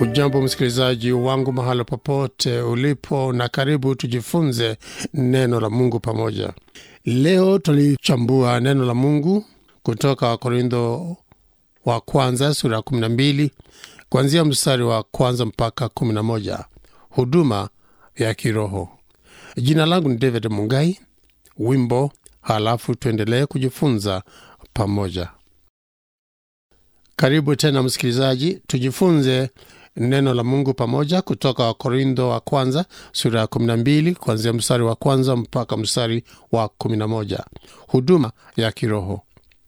Hujambo msikilizaji wangu mahala popote ulipo, na karibu tujifunze neno la Mungu pamoja. Leo tulichambua neno la Mungu kutoka Wakorintho wa kwanza sura ya 12 kuanzia mstari wa kwanza mpaka 11, huduma ya kiroho. Jina langu ni David Mungai. Wimbo halafu tuendelee kujifunza pamoja. Karibu tena msikilizaji, tujifunze neno la Mungu pamoja kutoka Wakorintho wa kwanza sura ya 12 kuanzia mstari wa kwanza mpaka mstari wa 11, huduma ya kiroho.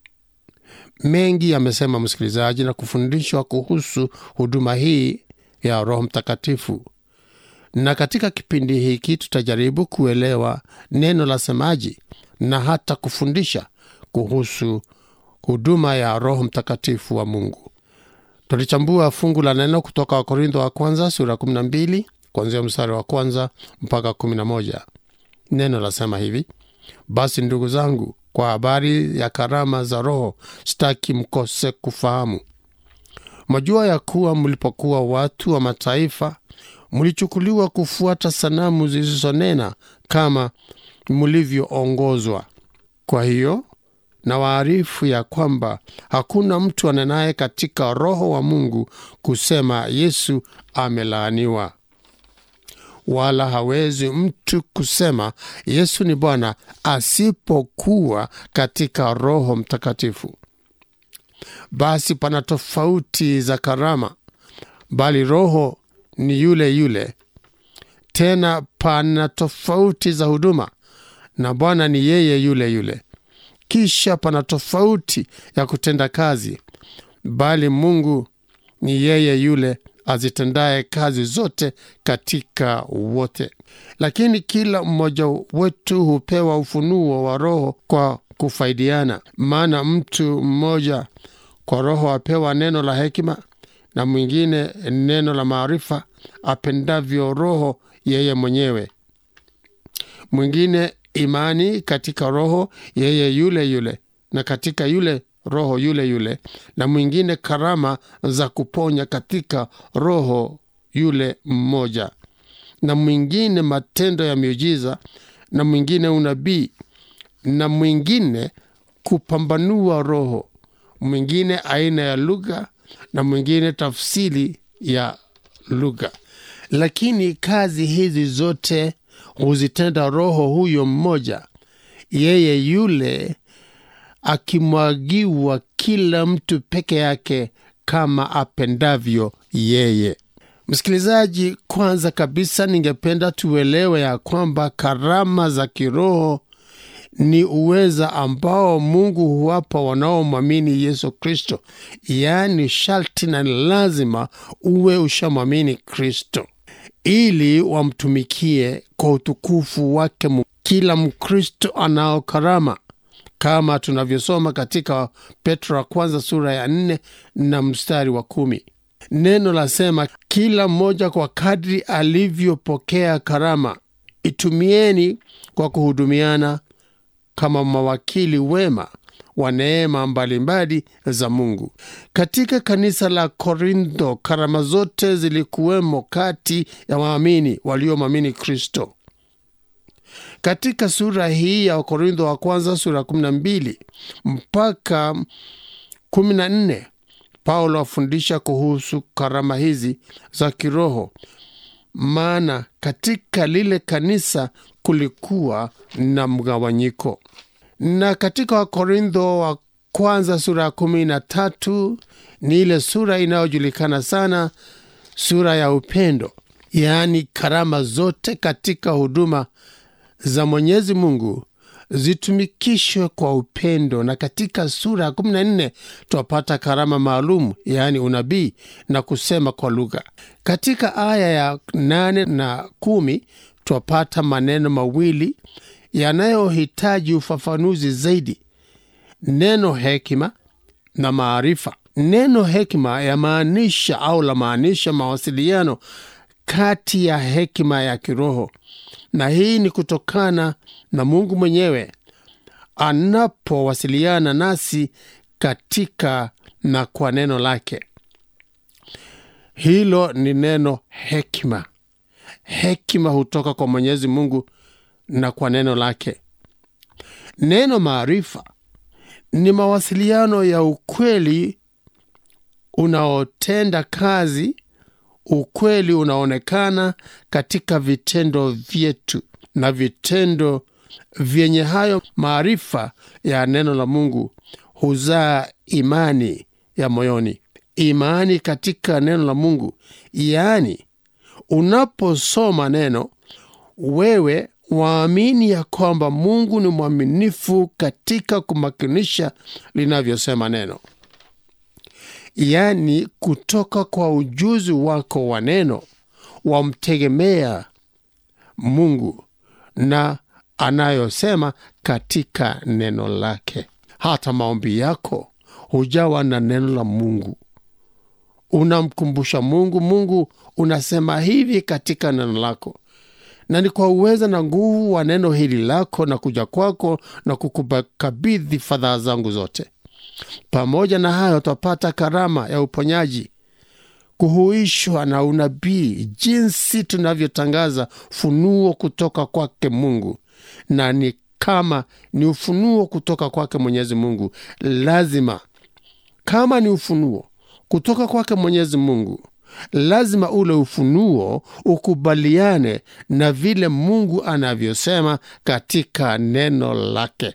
Mengi yamesema msikilizaji, na kufundishwa kuhusu huduma hii ya Roho Mtakatifu, na katika kipindi hiki tutajaribu kuelewa neno la semaji na hata kufundisha kuhusu huduma ya Roho Mtakatifu wa Mungu. Tulichambua fungu la neno kutoka Wakorintho wa kwanza sura 12 kuanzia mstari wa kwanza mpaka 11. Neno lasema hivi: basi ndugu zangu, kwa habari ya karama za Roho sitaki mkose kufahamu. Mwajua ya kuwa mlipokuwa watu wa mataifa mlichukuliwa kufuata sanamu zilizonena kama mlivyoongozwa. Kwa hiyo na waarifu ya kwamba hakuna mtu anenaye katika Roho wa Mungu kusema Yesu amelaaniwa, wala hawezi mtu kusema Yesu ni Bwana asipokuwa katika Roho Mtakatifu. Basi pana tofauti za karama, bali Roho ni yule yule. Tena pana tofauti za huduma, na Bwana ni yeye yule yule. Kisha pana tofauti ya kutenda kazi, bali Mungu ni yeye yule azitendaye kazi zote katika wote. Lakini kila mmoja wetu hupewa ufunuo wa Roho kwa kufaidiana. Maana mtu mmoja kwa Roho apewa neno la hekima, na mwingine neno la maarifa, apendavyo Roho yeye mwenyewe, mwingine imani katika Roho yeye yule yule, na katika yule Roho yule yule, na mwingine karama za kuponya katika Roho yule mmoja, na mwingine matendo ya miujiza, na mwingine unabii, na mwingine kupambanua roho, mwingine aina ya lugha, na mwingine tafsiri ya lugha. Lakini kazi hizi zote huzitenda Roho huyo mmoja, yeye yule akimwagiwa kila mtu peke yake kama apendavyo yeye. Msikilizaji, kwanza kabisa, ningependa tuelewe ya kwamba karama za kiroho ni uweza ambao Mungu huwapa wanaomwamini Yesu Kristo, yaani sharti na lazima uwe ushamwamini Kristo ili wamtumikie kwa utukufu wake. Kila Mkristo anao karama kama tunavyosoma katika Petro wa kwanza sura ya nne na mstari wa kumi. Neno lasema, kila mmoja kwa kadri alivyopokea karama itumieni kwa kuhudumiana kama mawakili wema wa neema mbalimbali za Mungu. Katika kanisa la Korintho, karama zote zilikuwemo kati ya waamini waliomwamini Kristo. Katika sura hii ya Wakorintho wa kwanza sura 12 mpaka 14, Paulo afundisha kuhusu karama hizi za kiroho, maana katika lile kanisa kulikuwa na mgawanyiko na katika Wakorintho wa kwanza sura ya kumi na tatu ni ile sura inayojulikana sana, sura ya upendo, yaani karama zote katika huduma za Mwenyezi Mungu zitumikishwe kwa upendo. Na katika sura ya kumi na nne twapata karama maalum, yaani unabii na kusema kwa lugha. Katika aya ya nane na kumi twapata maneno mawili yanayohitaji ufafanuzi zaidi, neno hekima na maarifa. Neno hekima yamaanisha au lamaanisha mawasiliano kati ya hekima ya kiroho, na hii ni kutokana na Mungu mwenyewe anapowasiliana nasi katika na kwa neno lake. hilo ni neno hekima hekima hutoka kwa mwenyezi mungu na kwa neno lake neno maarifa ni mawasiliano ya ukweli unaotenda kazi ukweli unaonekana katika vitendo vyetu na vitendo vyenye hayo maarifa ya neno la mungu huzaa imani ya moyoni imani katika neno la mungu yaani unaposoma neno wewe waamini ya kwamba mungu ni mwaminifu katika kumakinisha linavyosema neno yaani kutoka kwa ujuzi wako wa neno wamtegemea mungu na anayosema katika neno lake hata maombi yako hujawa na neno la mungu unamkumbusha mungu mungu unasema hivi katika neno lako na ni kwa uweza na nguvu wa neno hili lako na kuja kwako na kukukabidhi fadhaa zangu zote pamoja na hayo twapata karama ya uponyaji kuhuishwa na unabii jinsi tunavyotangaza funuo kutoka kwake mungu na ni kama ni ufunuo kutoka kwake mwenyezi mungu lazima kama ni ufunuo kutoka kwake mwenyezi mungu lazima ule ufunuo ukubaliane na vile mungu anavyosema katika neno lake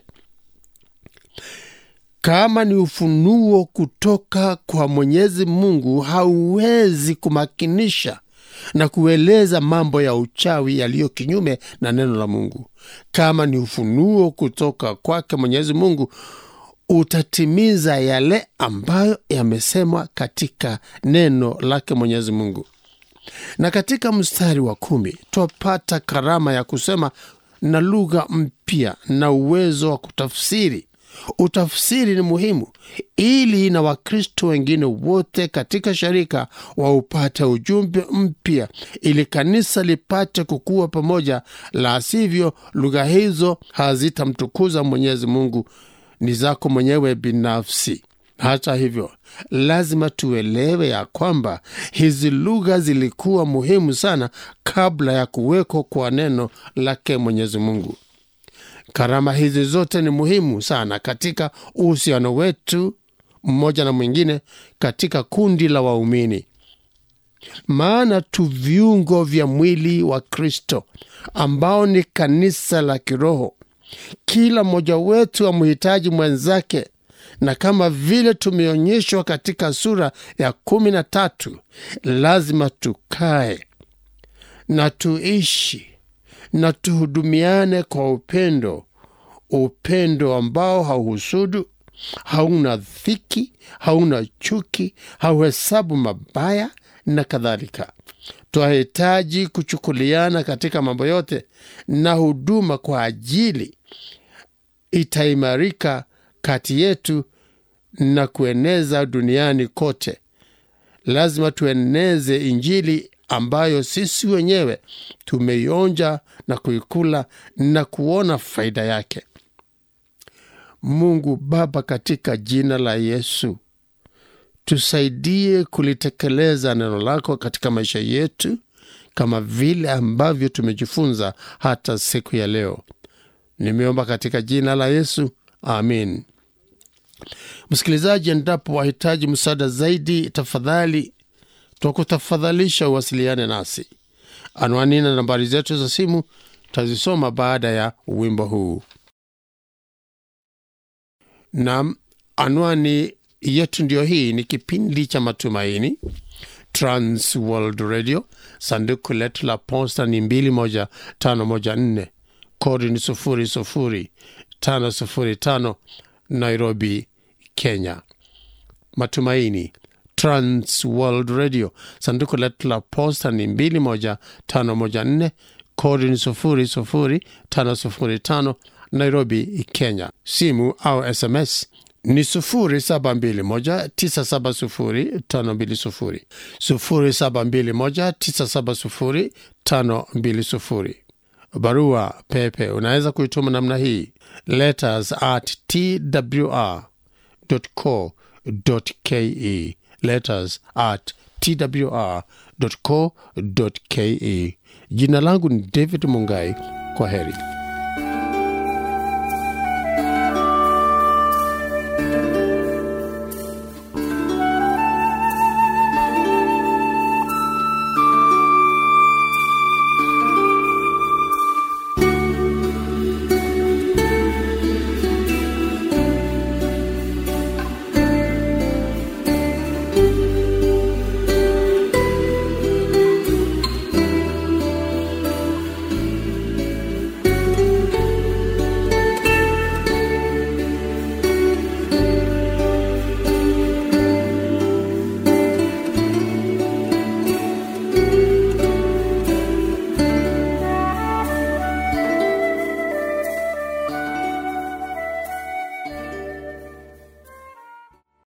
kama ni ufunuo kutoka kwa mwenyezi mungu hauwezi kumakinisha na kueleza mambo ya uchawi yaliyo kinyume na neno la mungu kama ni ufunuo kutoka kwake mwenyezi mungu utatimiza yale ambayo yamesemwa katika neno lake mwenyezi mungu na katika mstari wa kumi twapata karama ya kusema na lugha mpya na uwezo wa kutafsiri utafsiri ni muhimu ili na wakristo wengine wote katika sharika waupate ujumbe mpya ili kanisa lipate kukua pamoja la sivyo lugha hizo hazitamtukuza mwenyezi mungu ni zako mwenyewe binafsi hata hivyo lazima tuelewe ya kwamba hizi lugha zilikuwa muhimu sana kabla ya kuwekwa kwa neno lake mwenyezi mungu karama hizi zote ni muhimu sana katika uhusiano wetu mmoja na mwingine katika kundi la waumini maana tu viungo vya mwili wa kristo ambao ni kanisa la kiroho kila mmoja wetu amhitaji mwenzake na kama vile tumeonyeshwa katika sura ya kumi na tatu lazima tukae na tuishi na tuhudumiane kwa upendo upendo ambao hauhusudu hauna dhiki hauna chuki hauhesabu mabaya na kadhalika twahitaji kuchukuliana katika mambo yote na huduma kwa ajili itaimarika kati yetu na kueneza duniani kote lazima tueneze injili ambayo sisi wenyewe tumeionja na kuikula na kuona faida yake mungu baba katika jina la yesu tusaidie kulitekeleza neno lako katika maisha yetu kama vile ambavyo tumejifunza hata siku ya leo nimeomba katika jina la yesu amin msikilizaji endapo wahitaji msaada zaidi tafadhali twakutafadhalisha uwasiliane nasi anwani na nambari zetu za simu tazisoma baada ya wimbo huu nam anwani yetu ndiyo hii ni kipindi cha matumaini trans world radio sanduku letu la posta ni 21514 kodi ni 00505 nairobi kenya matumaini trans world radio sanduku letu la posta ni 21514 kodi ni 00505 nairobi kenya simu au sms ni 0721970520 0721970520 barua pepe unaweza kuituma namna hii letters at twr co ke letters at twr.co.ke. Jina langu ni David Mungai. Kwa heri.